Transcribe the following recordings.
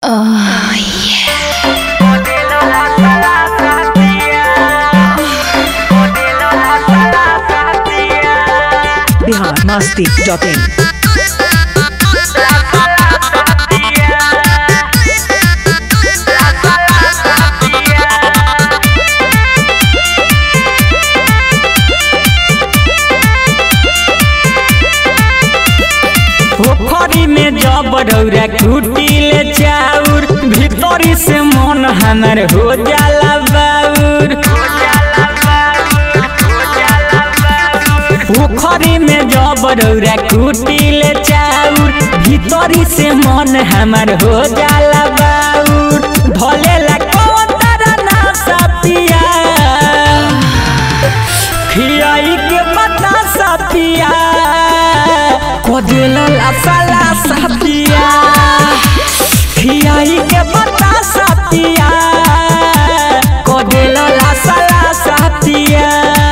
Bihar Masti dot in पोखरी में जब रौरा कुटिले चाउर भीतरी से मन हमर हो जाला बाउर पोखरी में जब रौरा कुटिले चाउर भीतरी से मन हमर हो जाला बाउर भलेला कौन तारा ना सपिया खियाई के बता सपिया कोदिला लसला सपिया खियाई के बता सपिया कोदिला लसला सपिया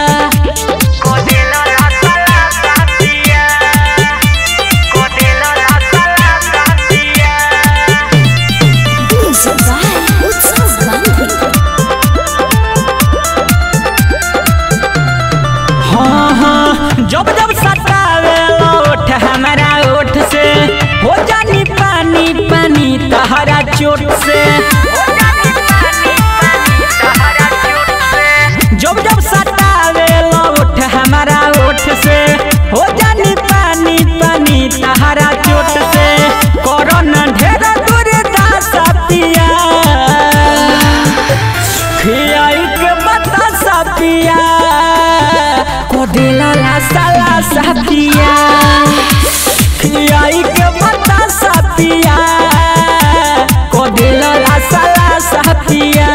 उत्सव गांधी हाँ हाँ जब जब सतावे ओठ हमारा ओठ से हो जानी पानी पानी तहरा चोट से जब जब सतावे ओठ हमारा ओठ से हो जानी पानी पानी तहरा चोट से कोरोना ढेर दूर दास पिया खियाई के बता सपिया कोडिला ला साला सपिया खियाई के बता सपिया कोडिला ला साला सपिया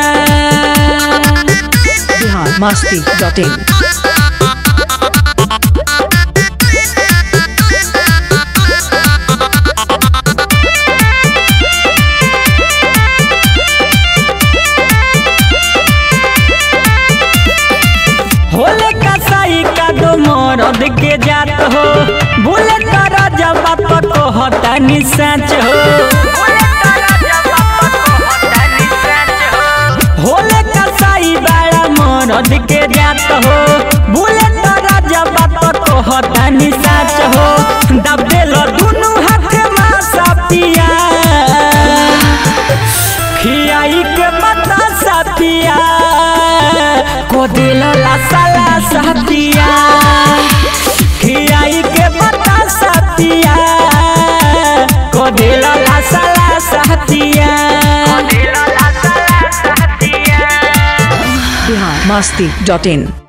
बिहार मस्ती डॉट इन होले कसाई का दो मरद के जात हो बोले तारा जब को हता निसाच हो होले कसाई बड़ा मरद के जात हो बोले तारा जब को हता निसाच हो दबेल दुनु हाथ मासा पिया खियाई के बता सपिया कोदिल ला साला सपिया खियाई के बता सपिया कोदिल ला साला सपिया बिहार मस्ती डॉट इन